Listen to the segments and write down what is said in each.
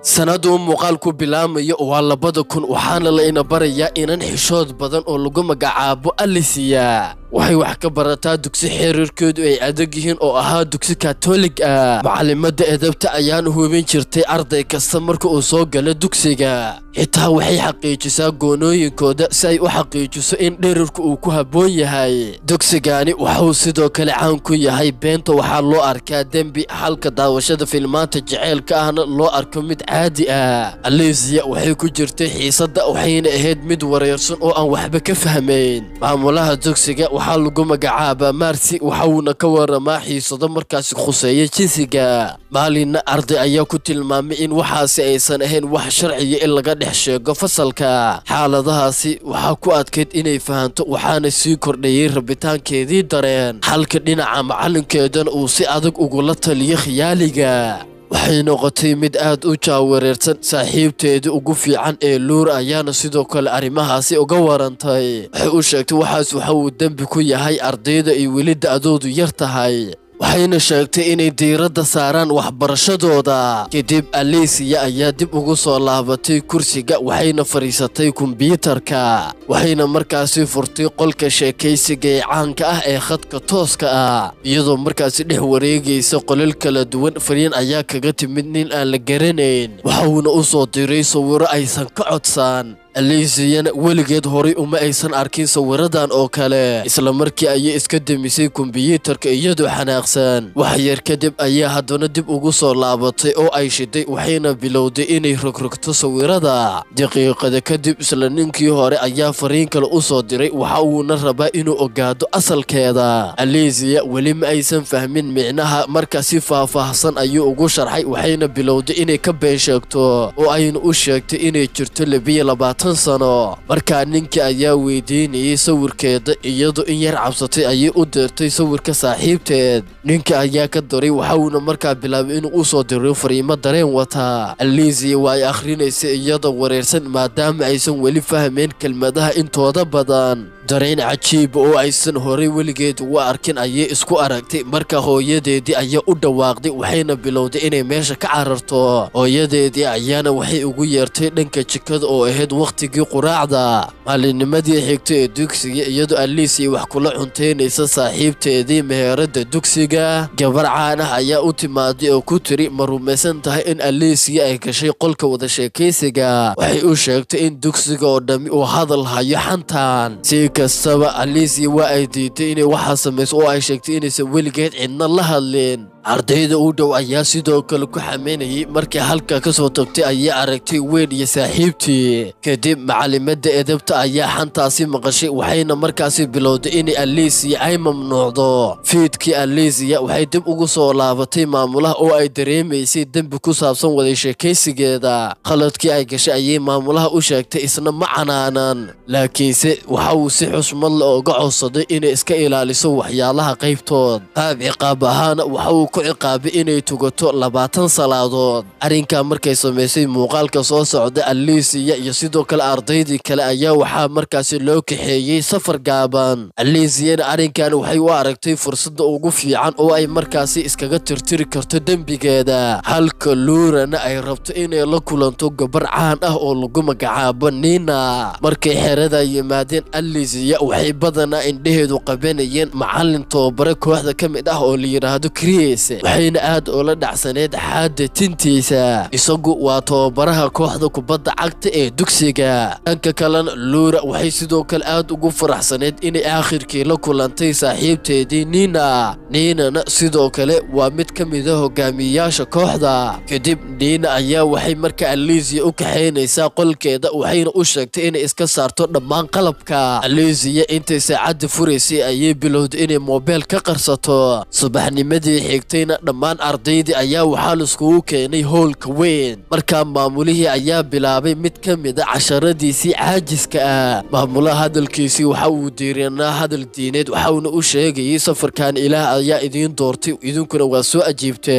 sanadu muuqaalku bilaamayo waa labada kun waxaana layna barayaa inan xishood badan oo lagu magacaabo alisiya waxay wax ka barataa dugsi xiriirkoodu ay adag yihiin oo ahaa dugsi katolig ah macalimada edabta ayaana hubin jirtay arday kasta marka uu soo galo dugsiga xitaa waxay xaqiijisaa goonooyinkooda si ay u xaqiijiso in dherirku uu ku habboon yahay dugsigani waxauu sidoo kale caan ku yahay beenta waxaa loo arkaa dembi halka daawashada filmaanta jaceylka ahna loo arko mid caadi ah alisiya waxay ku jirtay xiisadda waxayna ahayd mid wareersan oo aan waxba ka fahmayn maamulaha dugsiga waxaa lagu magacaabaa marsi waxauna ka waramaa xiisado markaasi khuseeya jinsiga maalinna arday ayaa ku tilmaamay in waxaasi aysan ahayn wax sharciya in laga dhex sheego fasalka xaaladahaasi waxaa ku adkayd inay fahanto waxaana sii kordhayey rabitaankeedii dareen halka dhinaca macalinkeedana uu si adag ugula taliyo khiyaaliga waxay noqotay mid aad u jaawareersan saaxiibteedii ugu fiican ee luur ayaana sidoo kale arrimahaasi uga warantay waxay u sheegtay waxaas waxa uu dembi ku yahay ardayda ay weli da'doodu yar tahay waxayna sheegtay inay diiradda saaraan waxbarashadooda kadib alisiya ayaa dib ugu soo laabatay kursiga waxayna fadhiisatay kombyuutarka waxayna markaasi furtay qolka sheekaysiga ee caanka ah ee khadka tooska ah iyadoo markaasi dhex wareegaysa qolal kala duwan fariin ayaa kaga timid nin aan la garanayn waxauna u soo diray sawiro aysan ka codsan alisiyana weligeed horay uma aysan arkin sawiradan oo kale isla markii ayay iska demisay kombiyuutarka iyadoo xanaaqsan wax yar kadib ayaa haddana dib ugu soo laabatay oo ay shiday waxayna bilowday inay rogrogto sawirada daqiiqada kadib isla ninkii hore ayaa fariin kale u soo diray waxa uuna rabaa inuu ogaado asalkeeda alisiya weli ma aysan fahmin micnaha marka si faahfaahsan ayuu ugu sharxay waxayna bilowday inay ka been sheegto oo ayna u sheegtay inay jirto labiyo labaatan sano markaa ninkii ayaa weydiinayay sawirkeeda iyadoo in yar cabsatay ayay u dirtay sawirka saaxiibteed ninka ayaa ka daray waxauna markaa bilaabay inuu u soo diro fariimo dareen wataa alisiya waa ay akhrinaysay iyadoo wareersan maadaama aysan weli fahmayn kelmadaha intooda badan dareen cajiiba oo aysan horay weligeed ugu arkin ayay isku aragtay marka hooyadeedii ayaa u dhawaaqday waxayna bilowday inay meesha ka cararto hooyadeedii ayaana waxay ugu yeertay dhanka jikada oo ahayd wakhtigii quraacda maalinnimadii xigtay ee dugsiga iyadoo alisiya wax kula cuntaynaysa saaxiibteedii meheeradda dugsiga gabar caan ah ayaa u timaaday oo ku tiri ma rumaysan tahay in alisiya ay gashay qolka wada sheekaysiga waxay u sheegtay in dugsiga oo dhammi uu hadal hayo xantan kastaba alisiya waa ay diiday inay waxaa samayso oo ay sheegtay inaysan weligeed cidna la hadlin ardayda u dhow ayaa sidoo kale ku xamaynayay markay halka ka soo tagtay ayay aragtay weyn iyo saaxiibtii kadib macalimada edabta ayaa xantaasi maqashay waxayna markaasi bilowday inay alisiya ay mamnuucdo fiidkii alisiya waxay dib ugu soo laabatay maamulaha oo ay dareemaysay dembi ku saabsan waday sheekaysigeeda khaladkii ay gashay ayay maamulaha u sheegtay isna ma canaanan laakiinse waxa uu si xusmad le oga codsaday inay iska ilaaliso waxyaalaha qaybtood qaab ciqaab ahaana waxa uu ku ciqaabay inay tugato labaatan salaadood arrinkaa markay samaysay muuqaalka soo socda alisiya iyo sidoo kale ardaydii kale ayaa waxaa markaasi loo kaxeeyey safar gaaban alisiyana arrinkan waxay u aragtay fursadda ugu fiican oo ay markaasi iskaga tirtiri karto dembigeeda halka luurana ay rabto inay la kulanto gabar caan ah oo lagu magacaabo nina markay xerada yimaadeen alisiya waxay badanaa indheheedu qabanayeen macalin tababare kooxda ka mid ah oo la yidhaahdo kris waxayna aad ula dhacsaneyd xaadda tintiisa isagu waa tababaraha kooxda kubadda cagta ee dugsiga dhanka kalena luura waxay sidoo kale aad ugu faraxsaneyd inay aakhirkii la kulantay saaxiibteedii nina niinana sidoo kale waa mid ka mida hogaamiyeyaasha kooxda kadib niina ayaa waxay marka alisiya u kaxaynaysaa qolkeeda waxayna u sheegtay inay iska saarto dhammaan qalabka alisiya intay saacadda furaysay ayay bilowday inay moobeel ka qarsato subaxnimadii xigtayna dhammaan ardaydii ayaa waxaa laiskugu keenay howlka weyn markaa maamulihii ayaa bilaabay mid ka mida casharadiisii caajiska ah maamulaha hadalkiisii waxa uu diiranaa hadal diineed waxauna u sheegayay safarkan ilaah ayaa idiin doortay idinkuna waa soo ajiibteen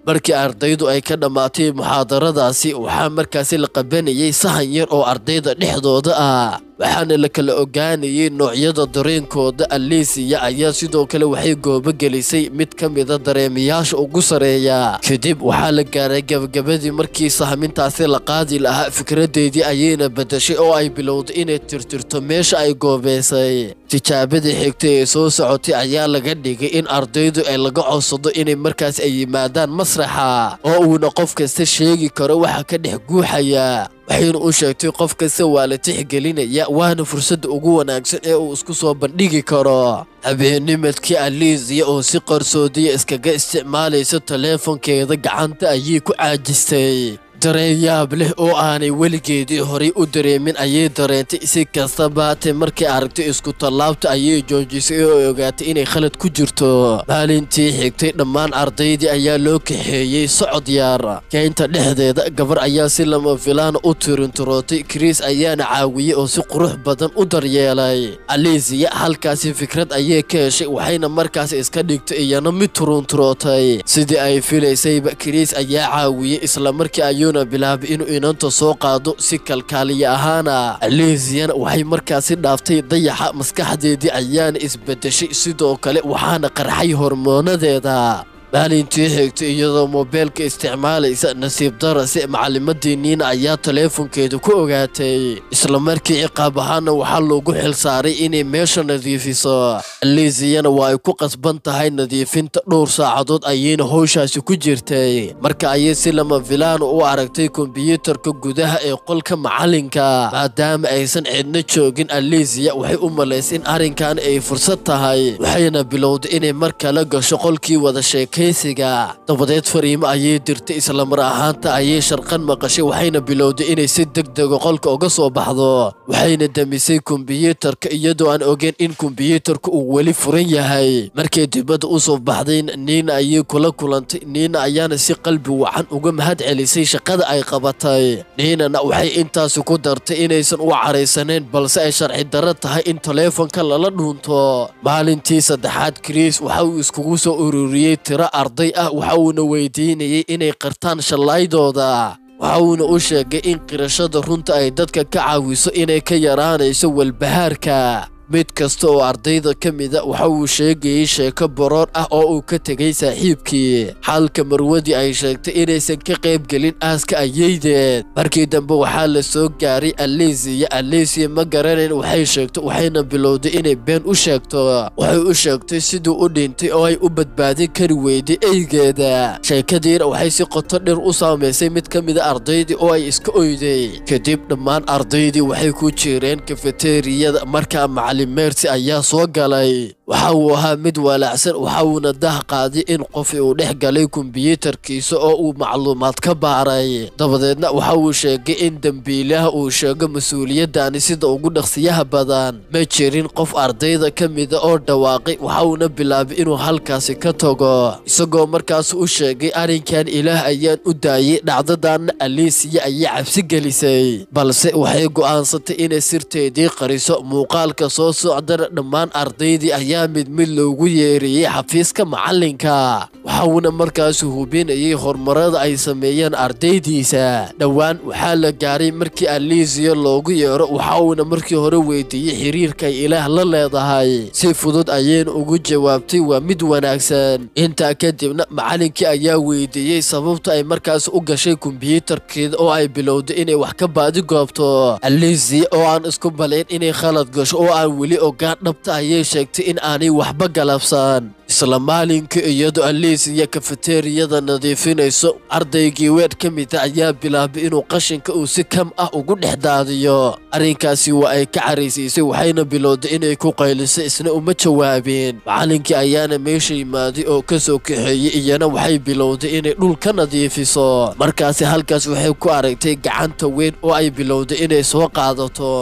markii ardaydu ay ka dhammaatay muxaadaradaasi waxaa markaasi la qabanayay sahan yar oo ardayda dhexdooda ah waxaana la kala ogaanayay noocyada dareenkooda alisiya ayaa sidoo kale waxay goobo gelisay mid ka mida dareemayaasha ugu sareeya kadib waxaa la gaaray gabagabadii markii sahmintaasi la qaadi lahaa fikradeedii ayayna bedashay oo ay bilowday inay tirtirto meesha ay goobeysay tijaabadii xigtay ee soo socotay ayaa laga dhigay in ardaydu ay laga codsado inay markaas ay yimaadaan masraxa oo uuna qof kasta sheegi karo waxa ka dhex guuxaya waxayna u sheegtay qof kasta waa la tixgelinaya waana fursadda ugu wanaagsan ee uu isku soo bandhigi karo habeennimadkii aliisiya oo si qarsoodiya iskaga isticmaalaysa taleefonkeeda gacanta ayay ku caajistay dareen yaab leh oo aanay weligeedii horay u dareemin ayay dareentay si kastaba haatee markay aragtay isku tallaabta ayay joojisay oo ogaatay inay khalad ku jirto maalintii xigtay dhammaan ardaydii ayaa loo kaxeeyey socod yaar keynta dhexdeeda gabar ayaa si lama filaana u tirintirootay kris ayaana caawiyey oo si qurux badan u daryeelay alisiya halkaasi fikrad ayay ka heshay waxayna markaas iska dhigtay iyana mid turuntirootay sidii ay filaysayba kris ayaa caawiyey islamarkii ayuuna bilaabay inuu inanta soo qaado si kalkaaliya ahaana alisiana waxay markaasi dhaaftay dayaxa maskaxdeedii ayaana isbedeshay sidoo kale waxaana qarxay hormoonadeeda maalintii xigtay iyadoo moobeelka isticmaalaysa nasiib darase macalimadii niina ayaa taleefonkeeda ku ogaatay islamarkii ciqaab ahaana waxaa loogu xilsaaray inay meesha nadiifiso aliisiyana waa ay ku qasban tahay nadiifinta dhowr saacadood ayayna howshaasi ku jirtay marka ayay si lama filaan u aragtay kombiyuutarka gudaha ee qolka macalinka maadaama aysan cidna joogin aliisiya waxay u malaysay in arrinkan ay fursad tahay waxayna bilowday inay mar kale gasho qolkii wada sheekay dabadeed fariimo ayay dirtay islamar ahaanta ayay sharqan maqashay waxayna bilowday inay si degdega qolka uga soo baxdo waxayna demisay kombiyuutarka iyadoo aan ogeyn in kombiyuutarka uu weli furan yahay markay dibadda u soo baxday niina ayay kula kulantay niina ayaana si qalbi wacan uga mahad celisay shaqada ay qabatay niinana waxay intaasi ku dartay inaysan u caraysanayn balse ay sharci darro tahay in taleefonka lala dhuunto maalintii saddexaad kris waxa uu iskugu soo ururiyey tiro arday ah waxa uuna weydiinayay inay qartaan shallaydooda waxa uuna u sheegay in qirashada runta ay dadka ka caawiso inay ka yaraanayso walbahaarka mid kasta oo ardayda ka mida waxa uu sheegayey sheeko boroor ah oo uu ka tegay saaxiibkii xalka marwadii ay sheegtay inaysan ka qayb gelin aaska ayeydeed markii dambe waxaa la soo gaaray alisiya alisiya ma garanayn waxay sheegto waxayna bilowday inay been u sheegto waxay u sheegtay siduu u dhintay oo ay u badbaadin kari weyday eygeeda sheekadiina waxay si qoto dhir u saamaysay mid ka mida ardaydii oo ay iska oyday kadib dhammaan ardaydii waxay ku jireen kafeteriyada markaa mersi ayaa soo galay waxa uu ahaa mid walaacsan waxa uuna dah qaaday in qof uu dhex galay kombiyuutarkiisa oo uu macluumaad ka baaray dabadeedna waxa uu sheegay in dembiilaha uu sheego mas-uuliyaddaani sida ugu dhaqsiyaha badan ma jirin qof ardayda ka mida oo dhawaaqay waxa uuna bilaabay inuu halkaasi ka tago isagoo markaas u sheegay arrinkan ilaah ayaan u daayey dhacdadanna aliisiya ayay cabsi gelisay balse waxay go'aansatay inay sirteedii qariso muuqaalka soo socdana dhammaan ardaydii ayaa mid mid loogu yeeriyey xafiiska macalinka waxauna markaas hubinayay horumarada ay sameeyeen ardaydiisa dhowaan waxaa la gaaray markii aliisiya loogu yeero waxa uuna markii hore weydiiyey xiriirkay ilaah la leedahay si fudud ayayna ugu jawaabtay waa mid wanaagsan intaa kadibna macalinkii ayaa weydiiyey sababta ay markaas u gashay kombiyuutarkeeda oo ay bilowday inay wax ka baadi goobto aliisiya oo aan isku balayn inay khalad gasho oo aan weli ogaan dhabta ayay sheegtay in aanay waxba galabsan isla maalinkii iyadoo aliisiya kafeteriyada nadiifinayso ardaygii weer ka mida ayaa bilaabay inuu qashinka uu si kam ah ugu dhex daadiyo arrinkaasi waa ay ka caraysiisay waxayna bilowday inay ku qayliso isna uma jawaabeen macalinkii ayaana meesha yimaaday oo ka soo kaxeeyey iyana waxay bilowday inay dhul ka nadiifiso markaasi halkaas waxay ku aragtay gacanta weyn oo ay bilowday inay soo qaadato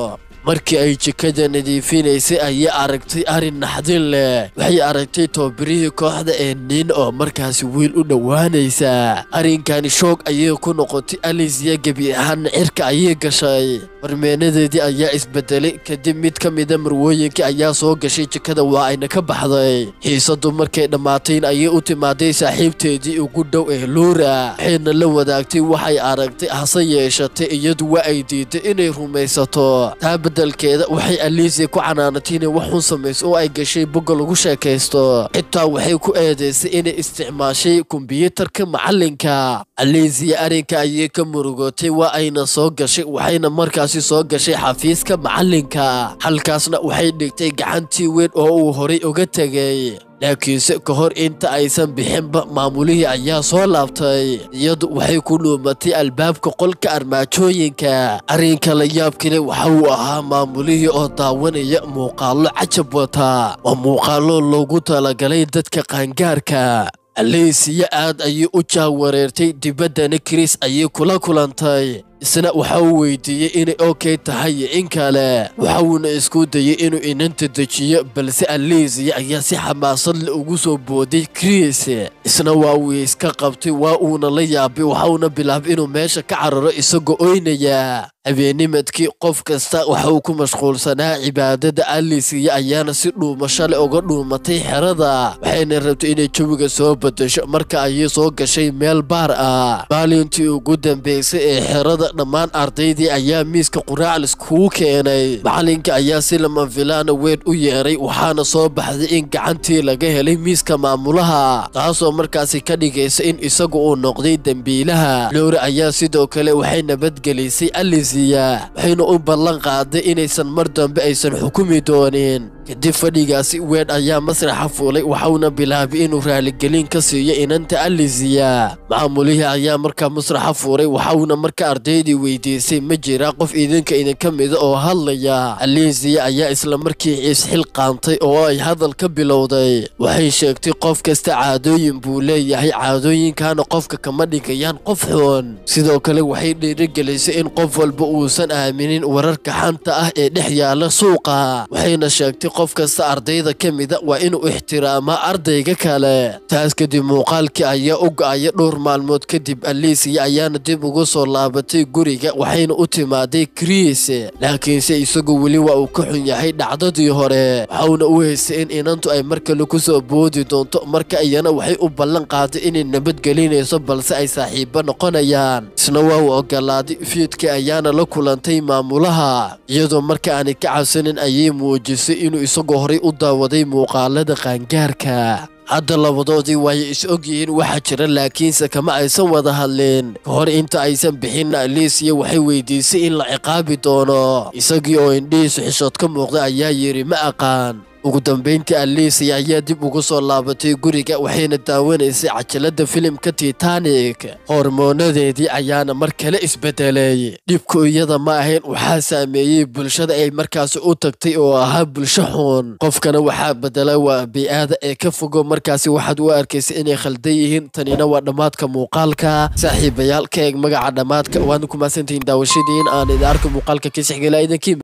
markii ay jikada nadiifinaysay ayay aragtay arrin naxdin leh waxay aragtay toobirihii kooxda ee nin oo markaasi wiil u dhowaanaysa arrinkani shoog ayay ku noqotay alisiya gebi ahaanna cirka ayay gashay marmeenadeedii ayaa isbedelay kadib mid ka mida marwooyinkii ayaa soo gashay jikada waa ayna ka baxday xiisadu markay dhammaatayn ayay u timaaday saaxiibteedii ugu dhow ee luura waxayna la wadaagtay waxay aragtay hase yeeshatay iyadu waa ay diiday inay rumaysato taa beddelkeeda waxay aliisiya ku canaanatay inay wax xun samayso oo ay gashay bogga lagu sheekaysto xitaa waxay ku eedaysay inay isticmaashay kombiyuutarka macallinka aliisiya arrinka ayay ka murugootay waa ayna soo gashay waxayna markaasi soo gashay xafiiska macallinka halkaasna waxay dhigtay gacantii weyn oo uu horay uga tegay laakiinse ka hor inta aysan bixinba maamulihii ayaa soo laabtay iyadu waxay ku dhuumatay albaabka qolka armaajooyinka arrinka la yaabkale waxa uu ahaa maamulihii oo daawanaya muuqaallo cajab wata waa muuqaallo loogu talagalay dadka qaangaarka aleysiya aad ayay u jaawareertay dibaddana kris ayay kula kulantay isna waxa uu weydiiyey inay okay tahay iyo in kale waxa uuna isku dayey inuu inanta dejiyo balse aleysiya ayaa si xamaasad le ugu soo booday kris isna waa uu iska qabtay waa uuna la yaabay waxa uuna bilaabay inuu meesha ka cararo isagoo oynaya habeennimadkii qof kasta waxa uu ku mashquulsanaa cibaadada alisiya ayaana si dhuumasho leh uga dhuumatay xerada waxayna rabtay inay jawiga soo bedesho marka ayay soo gashay meel baar ah maalintii ugu dambeysay ee xerada dhammaan ardaydii ayaa miiska quraac liskugu keenay macalinka ayaa si lama filaana weyn u yeeray waxaana soo baxday in gacantii laga helay miiska maamulaha taasoo markaasi ka dhigaysa in isagu uu noqday dembiilaha lowre ayaa sidoo kale waxay nabadgelisay alisiya waxayna u ballan qaaday inaysan mar dambe aysan xukumi doonin kadib fadhigaasi weyn ayaa masraxa fuulay waxauna bilaabay inuu raaligelin ka siiyo inanta alisiya maamulihii ayaa markaa masraxa fuulay waxauna marka ardaydii weydiisay ma jira qof idinka idinka mida oo hadlaya alisiya ayaa isla markii isxil qaantay oo ay hadal ka bilowday waxay sheegtay qof kasta caadooyin buu leeyahay caadooyinkana qofka kama dhigayaan qof xun sidoo kale waxay dhiirigelisay in qof walba uusan aaminin wararka xanta ah ee dhex yaala suuqa waxayna sheegtay qof kasta ardayda ka mida waa inuu ixtiraamaa ardayga kale taas kadib muuqaalkii ayaa u go'aya dhowr maalmood kadib alisiya ayaana dib ugu soo laabatay guriga waxayna u timaaday kris laakiinse isagu weli waa uu ka xun yahay dhacdadii hore waxauna u haystay in inantu ay mar kale ku soo boodi doonto marka iyana waxay u ballan qaaday inay nabadgelinayso balse ay saaxiibo noqonayaan isna waa uu ogolaaday fiidkii ayaana la kulantay maamulaha iyadoo marka aanay ka cabsanin ayay muujisay inuu isagoo horay u daawaday muuqaalada qaangaarka hadda labadoodii waayay is og yihiin waxaa jira laakiinse kama aysan wada hadlin ka hor inta aysan bixinna alisiya waxay weydiisay in la ciqaabi doono isagii oo indhihiisu xishood ka muuqda ayaa yidhi ma aqaan ugu dambayntii alisiya ayaa dib ugu soo laabatay guriga waxayna daawanaysay cajalada filimka titanic hormoonadeedii ayaana mar kale isbedelay dhibku iyada ma ahayn waxaa saameeyey bulshada ay markaasi u tagtay oo ahaa bulsho xun qofkana waxaa bedela waa bii'aada ee ka fogo markaasi waxaad u arkaysa inay khaldan yihiin tanina waa dhammaadka muuqaalka saaxiibayaal ka eeg magaca dhammaadka waadna ku mahadsantihiin daawashadiin aan idin arka muuqaalka kiisixgela idinkii